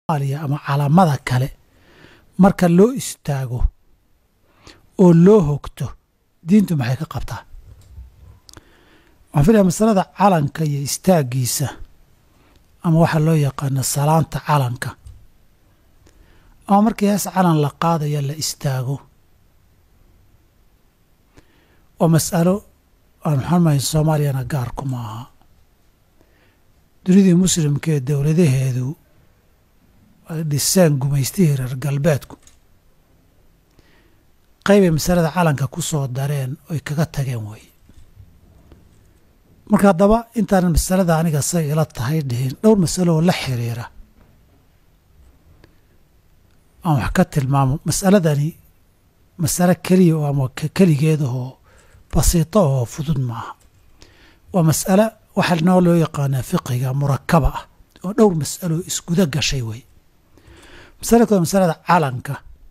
soomaaliya ama calaamada kale marka loo istaago oo loo hogto diintu maxay ka qabtaa waxaan filaya masalada calanka iyo istaaggiisa ama waxaa loo yaqaano salaanta calanka ama markii hees calan la qaadaya la istaago oo mas'alo aan maxaanmahay soomaaliyana gaarku ma aha dunidii muslimka ee dowladaheedu ay dhiseen gumaystihii reer galbeedku qaybay masalada calanka ku soo dareen oy kaga tageen weeye marka haddaba intaanan masalada aniga say ila tahay dhihin dhowr masalo oo la xiriira aan wax ka tilmaamo masaladani masalo keliya oo ama keligeedahoo basiito oo fudud maaha waa mas'alo waxaa noo loo yaqaanaa fiqiga murakaba ah oo dhowr mas'alo isguda gashay wey masala kood masalada calanka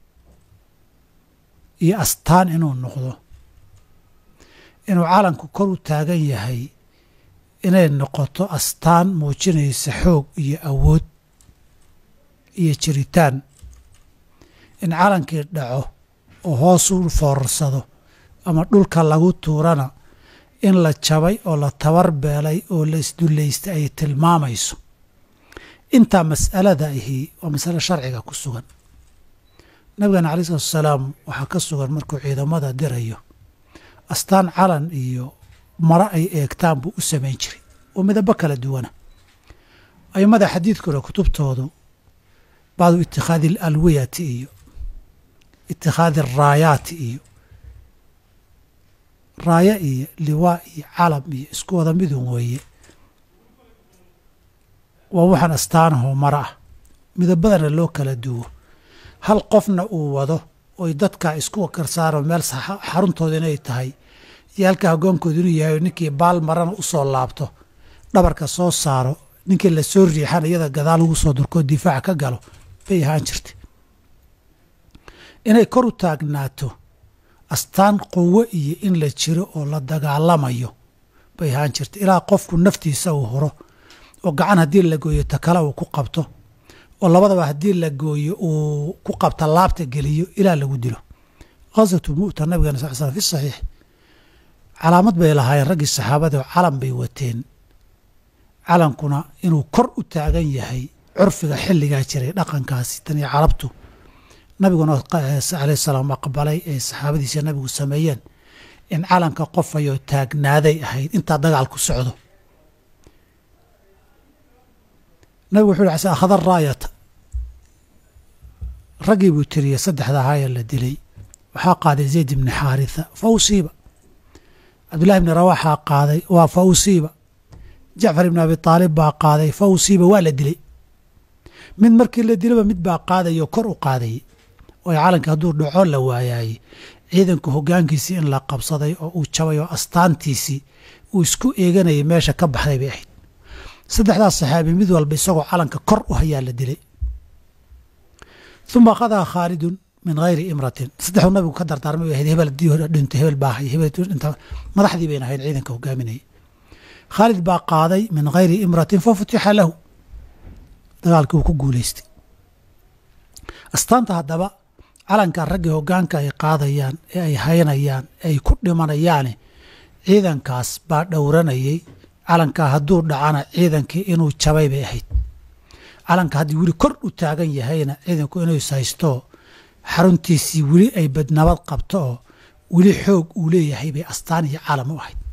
iyo astaan inuu noqdo inuu calanku kor u taagan yahay inay noqoto astaan muujinaysa xoog iyo awood iyo jiritaan in calankii dhaco oo hoos u foorarsado ama dhulka lagu tuurana in la jabay oo la tabar beelay oo la isdullaystay ay tilmaamayso intaa mas'alada ahi waa masale sharciga ku sugan nabigana alai salatu asalaam waxaa ka sugan markuu ciidamada dirayo astaan calan iyo maro ay eegtaan buu u samayn jiray oo midabo kala duwana aimada xadiidkuna kutubtoodu bacdu itikhaadi alalwiyati iyo itikhaadi araayaati iyo raaya iyo liwaa iyo calam iyo isku wada midun weeye waa waxaan astaanahoo maro ah midabadana loo kala duwo hal qofna uu wado oy dadkaa isku karsaaro meel xaruntooda inay tahay iyo halkaa hogaankooda inuu yahay ninkii baal marana u soo laabto dhabarka soo saaro ninkii la soo riixana iyada gadaal ugu soo durkoo difaaca ka galo bay ahaan jirtay inay kor u taagnaato astaan quwo iyo in la jiro oo la dagaalamayo bay ahaan jirtay ilaa qofku naftiisa uu huro oo gacan haddii la gooyo takale uu ku qabto oo labadaba haddii la gooyo uu ku qabta laabta geliyo ilaa lagu dilo khaswatu mu'ta nabigana sal slam fi saxiix calaamad bay lahaayeen raggii saxaabada oo calan bay wateen calankuna inuu kor u taagan yahay curfiga xilligaa jiray dhaqankaasi tan iyo carabtu nabiguna alayh salaam aqbalay ay saxaabadiisa nabigu sameeyeen in calanka qofayoo taagnaaday ahayd intaa dagaal ku socdo nabigu wuxu yhi akhada raayata raggii buu tiriyey saddexda ahaayee la dilay waxaa qaaday zayd ibni xaaritha fa usiiba cabdullahi ibni rawaxaa qaaday waa fa usiiba jacfar ibni abi taalib baa qaaday fa usiiba waa la dilay mid markii la dilaba mid baa qaadayoo kor u qaadayay oo calanka hadduu dhaco la waayaayey ciidanku hoggaankiisii in la qabsaday oo uu jabay oo astaantiisii uu isku eeganayay meesha ka baxday bay ahayd saddexdaas saxaabi mid walba isagoo calanka kor u hayaa la dilay uma akhadaa khaalidun min hayri imratin saddexdu nabigu ka dardaarmay bay ahayd hebel haddii hore dhinto hebel baa hay hebel dhinta madaxdii bayna ahayd ciidanka hogaaminayay khaalid baa qaaday min hayri imratin fa futixa lahu dagaalkii uu ku guulaystay astaanta haddaba calanka raggii hoggaanka ay qaadayaan ee ay haynayaan ee ay ku dhimanayaane ciidankaas baa dhowranayay calankaa hadduu dhacana ciidankii inuu jabay bay ahayd calanka haddii weli kor u taagan yahayna ciidanku inuu ishaysto xaruntiisii weli ay badnabad qabto oo weli xoog uu leeyahay bay astaan iyo calam u ahayd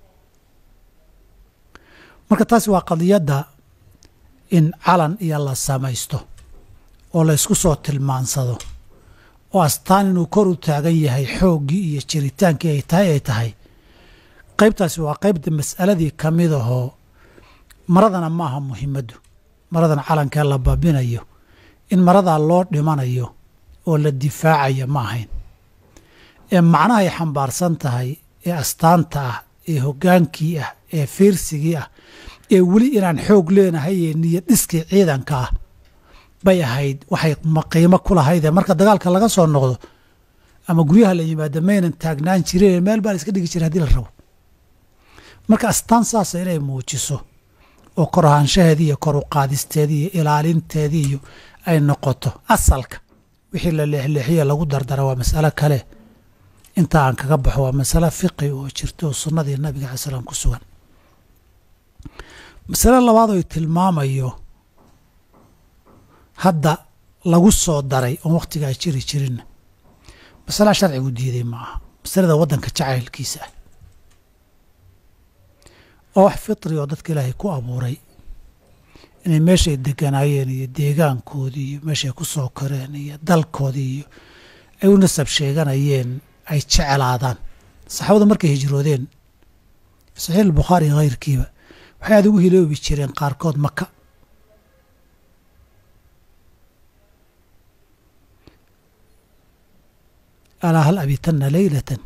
marka taasi waa qadiyadda in calan iyo la samaysto oo la ysku soo tilmaansado oo astaan inuu kor u taagan yahay xooggii iyo jiritaankii ay tahay ay tahay qaybtaasi waa qaybta mas'aladii ka mid ahoo maradana ma aha muhimaddu maradan calankee la babinayo in maradaa loo dhimanayo oo la difaacayo ma ahayn ee macnahay xambaarsan tahay ee astaanta ah ee hoggaankii ah ee fiirsigii ah ee weli inaan xoog leenahay ee niyad dhiskii ciidanka ah bay ahayd waxay qiimo ku lahaydee marka dagaalka laga soo noqdo ama guryaha la yimaado maynan taagnaan jireen meel baa la iska dhigi jira hadii la rabo marka astaan saasa inay muujiso oo kor ahaanshaheedii iyo kor u qaadisteedii iyo ilaalinteedii iyo ay noqoto asalka wixii la leexleexiye lagu dardara waa mas'alo kale inta aan kaga baxo waa masalo fiqi oo jirta oo sunnadii nabiga alai slam ku sugan masale labaad oy tilmaamayo hadda lagu soo daray oon wakhtigaa jiri jirinna masala sharcigu diiday ma aha masalada waddanka jacaylkiisa ah oo wax fitri oo dadka ilaahay ku abuuray inay meeshay deganaayeen iyo deegaankoodii iyo meeshay ku soo koreen iyo dalkoodii iyo ay u nasab sheeganayeen ay jeclaadaan saxaabadu markay hijroodeen saxiix albukhaari iyo hayrkiiba waxay aad ugu hiloobi jireen qaarkood maka alaa hal abitanna leylatan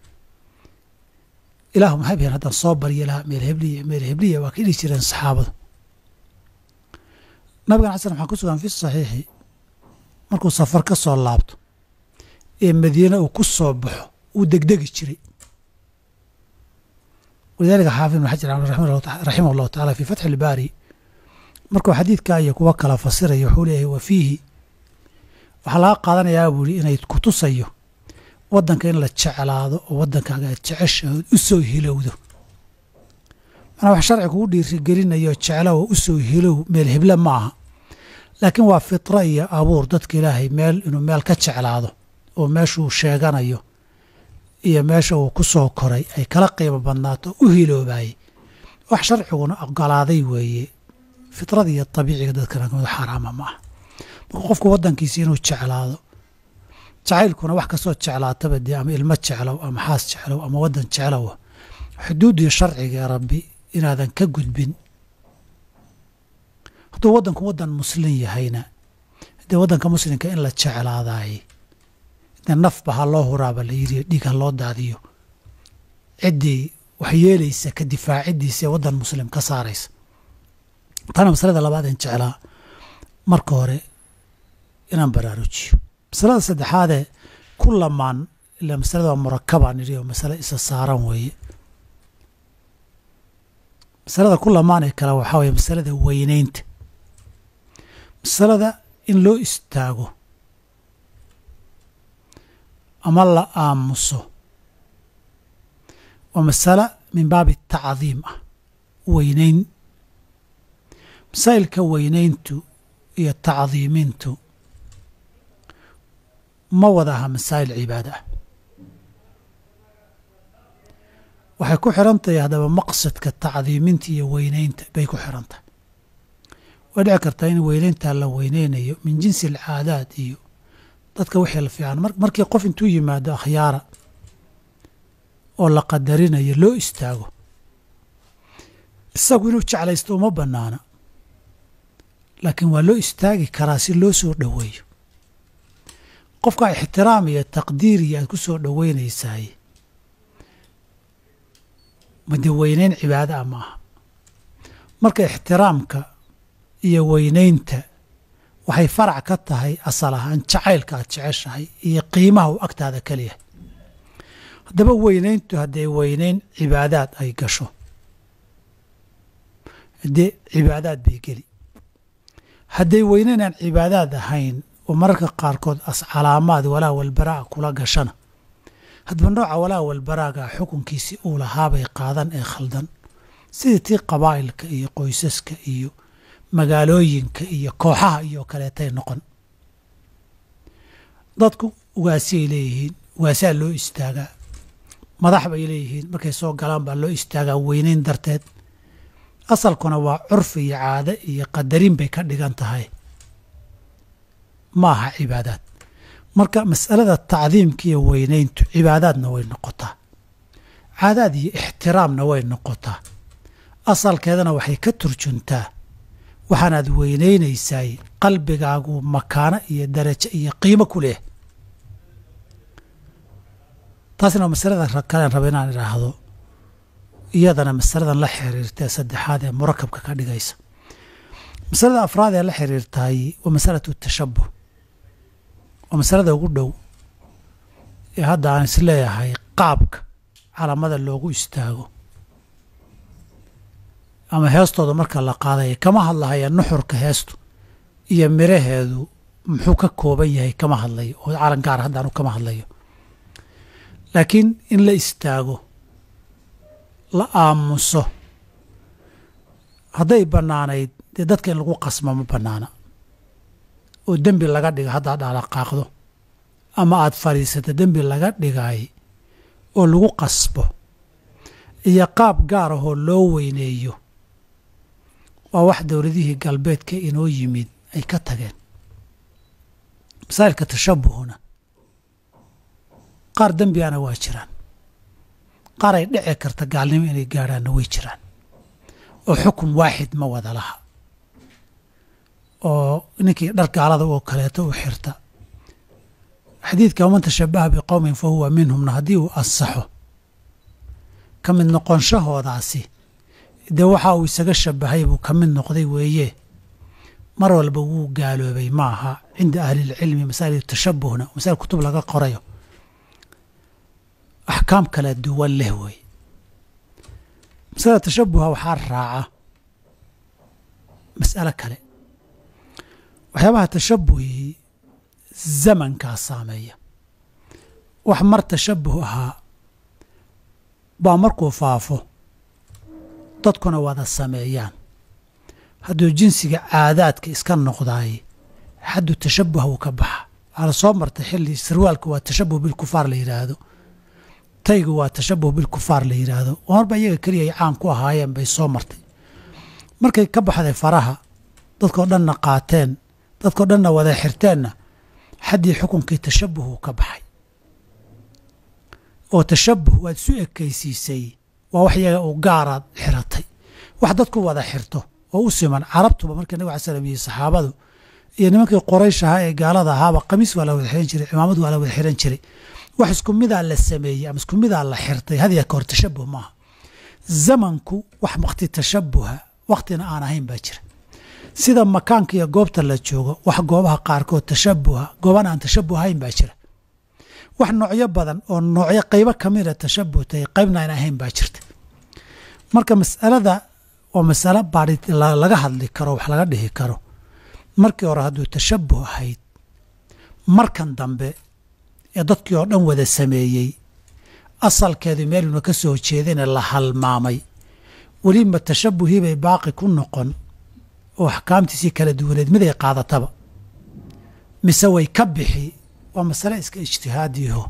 ilaahu maxay biheen haddaan soo baryo lahaa meel hebliya meel hebliya waa ka dhihi jireen saxaabadu nabigan xasan waxaa ku sugan fi saxiixi markuu safar ka soo laabto ee madiine uu ku soo baxo uu degdegi jiray walidaalika xaafid ibn xajar raximah allahu tacala fii fatxi ilbaari markuu xadiidkaa iyo kuwa kala fasiraya wuxuu leeyahay wa fiihi waxaa laga qaadanayaa buu yihi inay kutusayo waddanka in la jeclaado oo waddankaaga aad jeceshahood u soo hilowdo manaa wax sharci kugu dhiirigelinayo jeclow u soo hilow meel heble ma aha laakiin waa fitra iyo abuur dadka ilaahay meel inuu meel ka jeclaado oo meeshuu sheeganayo iyo meesha uu ku soo koray ay kala qiimo badnaato u hiloobaayey wax sharciguna ogolaaday weeye fitrada iyo abiiciga dadkana kamid xaaraama ma aha marka qofku waddankiisi inuu jeclaado jacaylkuna wax kastoo jeclaataba dee ama ilmo jeclow ama xaas jeclow ama waddan jeclow xuduuddii sharciga ee rabbi inaadan ka gudbin hadduu waddanku waddan muslin yahayna dee waddanka muslimka in la jeclaadaayey dee nafba ha loo huraaba la yidhi dhiig ha loo daadiyo ciddii wax yeelaysa ka difaaciddiisa ee waddan muslim ka saaraysa tana masalada labaad in jeclaa marka hore inaan baraarujiyo masalada saddexaadee ku lamaan ila masalada waa murakabaan nidhi oo masale isa saaran weeye masalada ku lamaan ee kale waxaa weeye masalada weyneynta masalada in loo istaago ama la aamuso waa masale min baabi tacdiim ah weyneyn masaa'ilka weyneyntu iyo tacdiimintu ma wada aha masaa'il cibaada ah waxay ku xiran tahay haddaba maqsadka tacdiiminta iyo weyneynta bay ku xiran tahay way dhici kartaa in weyneyntaa la weyneynayo min jinsi alcaadaad iyo dadka wixii la fiican markii qof intuu yimaado akhyaara oo la qadarinayo loo istaago isagu inuu jeclaysto uma bannaana laakiin waa loo istaagi karaa si loo soo dhoweeyo qofka ixtiraam iyo taqdiir iyo aad ku soo dhoweynaysaay made weyneyn cibaado ah ma aha marka ixtiraamka iyo weyneynta waxay farac ka tahay asal ahaan jacaylka aad jeceshahay iyo qiimaha uu agtaada keliyahay haddaba weyneyntu hadday weyneyn cibaadaad ay gasho haddee cibaadaad bay geli hadday weyneyn aan cibaadaad ahayn oo mararka qaarkood as calaamaad walaa walbaraa kula gashana hadba nooca walaa walbaraaga xukunkiisii uu lahaabay qaadan ee khaldan sidii tii qabaa'ilka iyo qoysaska iyo magaalooyinka iyo kooxaha iyo kaleetay noqon dadku ugaasiyay leeyihiin ugaasaa loo istaagaa madax bay leeyihiin markay soo galaan baa loo istaagaa weyneyn darteed asalkuna waa curfi iyo caade iyo qadarin bay ka dhigan tahay ma aha cibaadaad marka mas'alada tacdiimka iyo weyneyntu cibaadaadna way noqotaa caadaad iyo ixtiraamna way noqotaa asalkeedana waxay ka turjuntaa waxaanaad weyneynaysay qalbigaagu makaano iyo darajo iyo qiimo ku leh taasna waa masalada kalen raba inaan idhaahdo iyadana masaladan la xiriirtae saddexaad ee murakabka ka dhigaysa masalada afraad ee la xiriirtahay waa masalatu tashabuh waa masalada ugu dhow ee hadda aan isleeyahay qaabka calaamada loogu istaago ama heestooda marka la qaadaya kama hadlahaya nuxurka heestu iyo miraheedu muxuu ka kooban yahay kama hadlayo oo calan gaar haddaanu kama hadlayo laakiin in la istaago la aamuso hadday bannaanayd dee dadka in lagu qasmo ma bannaana oo dembi laga dhiga haddaad dhaalaqaaqdo ama aad fadhiisato dembi laga dhigay oo lagu qasbo iyo qaab gaar ahoo loo weyneeyo waa wax dowladihii galbeedka inoo yimid ay ka tageen masaa'ilka tashabuhuna qaar dembiana waa jiraan qaar ay dhici karta gaalnimo inay gaadhaanna way jiraan oo xukun waaxid ma wada laha oo ninkii dhar gaalada oo kaleeto u xirta xadiidka waman tashabaha biqowmin fa huwa minhumna haddii uu ansaxo ka mid noqonshahoodaasi dee waxa uu isaga shabahay buu ka mid noqday weeye mar walba wuu gaaloobay ma aha cinda ahlilcilmi masaa'il tashabuhna masail kutub laga qorayo axkaam kala duwan leh wey masalada tashabuha waxaa raaca mas'alo kale waxyaabaha tashabuhii zamankaa saameeya wax mar tashabuh ahaa baa markuu faafo dadkuna wada sameeyaan hadduu jinsiga caadaadka iska noqdaay xaddu tashabuha wuu ka baxa waxaa la soo martay xilli sarwaalka waa tashabuh bilkufaar la yidhaahdo taygu waa tashabuh bilkufaar la yidhaahdo marba iyaga keliya ay caan ku ahaayeen bay soo martay markay ka baxday faraha dadkoo dhanna qaateen dadkoo dhanna wada xirteenna xaddii xukunkii tashabuh uu ka baxay oo tashabuh waad isu ekaysiisay waa wax iyaga u gaaraad xiratay wax dadku wada xirto oo u siman carabtuba markii nabig ala slam iyo saxaabadu iyo nimankii qoraysh ahaa ee gaalada ahaaba qamiis waa la wada xiran jiray cimaamad waa la wada xiran jiray wax isku midaa la sameeyey ama isku midaa la xirtay hadiya ka hor tashabuh maaha zamanku wax wakti tashabuha waktina aan ahayn baa jira sida makaanka iyo goobta la joogo wax goobaha qaarkood tashabuha gooban aan tashabuh ahayn baa jira wax noocyo badan oo noocyo qaybo kamida tashabuh tahay qaybna aan ahayn baa jirta marka masalada oo masalo baari laga hadli karo wax laga dhihi karo markii hore hadduu tashabuh ahayd markan dambe ee dadkii oo dhan wada sameeyey asalkeedu meeluna ka soo jeedina la halmaamay weliba tashabuhii bay baaqi ku noqon oo axkaamtiisii kala duwaneed miday qaadataba mise way ka bixi waa masale iska ijtihaadiyaho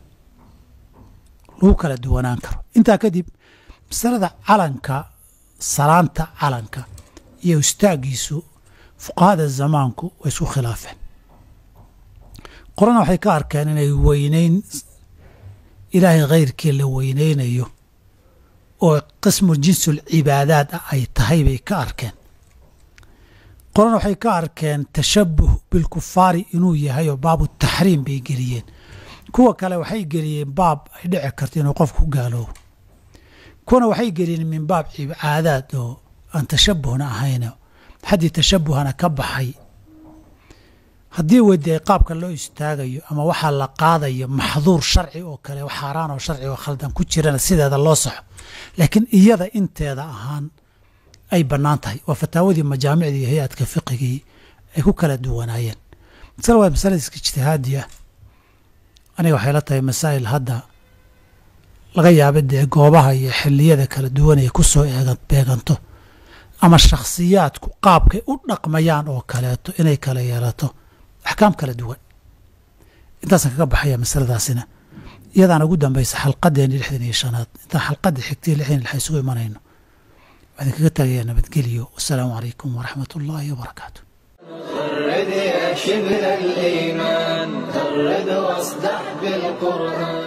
lagu kala duwanaan karo intaa kadib masalada calanka salaanta calanka iyo istaagiisu fuqahada zamaanku way isku khilaafeen qorana waxay ka arkeen inay weyneyn ilaahay khayrkii la weyneynayo oo qismu jinsul cibaadaad ah ay tahay bay ka arkeen qorana waxay ka arkeen tashabuh bilkufaari inuu yahay oo baabu taxriim bay geliyeen kuwa kale waxay geliyeen baab ay dhici karto inuu qofku ku gaaloobo kuwana waxay geliyeen min baab cibaadaad oo aan tashabuhna ahayno xaddii tashabuhana ka baxay haddii weydiay qaabka loo istaagayo ama waxaa la qaadayo maxduur sharci oo kale xaaraan oo sharci oo khaldan ku jirana sideeda loo saxo laakiin iyada inteeda ahaan ay bannaan tahay waa fataawadii majaamicdii iyo hay-adka fiqigii ay ku kala duwanaayeen masale waa masale iska ijtihaadi ah aniga waxay la tahay masaa'il hadda laga yaaba dee goobaha iyo xilliyada kala duwan ay ku soo eegan beeganto ama shakhsiyaadku qaabkay u dhaqmayaan oo kaleeto inay kala yeelato axkaam kala duwan intaasaan kaga baxaya masaladaasina iyadaana ugu dambaysa xalqadeeni lixdan iyo shanaad intaan xalqadda xigtay lixdan lix isugu imanayno waxaan kaga tagayaa nabadgelyo wasalaamu calaykum waraxmat ullaahi wabarakaatu غرد يا شبل الإيمان غرد واصدح بالقرآن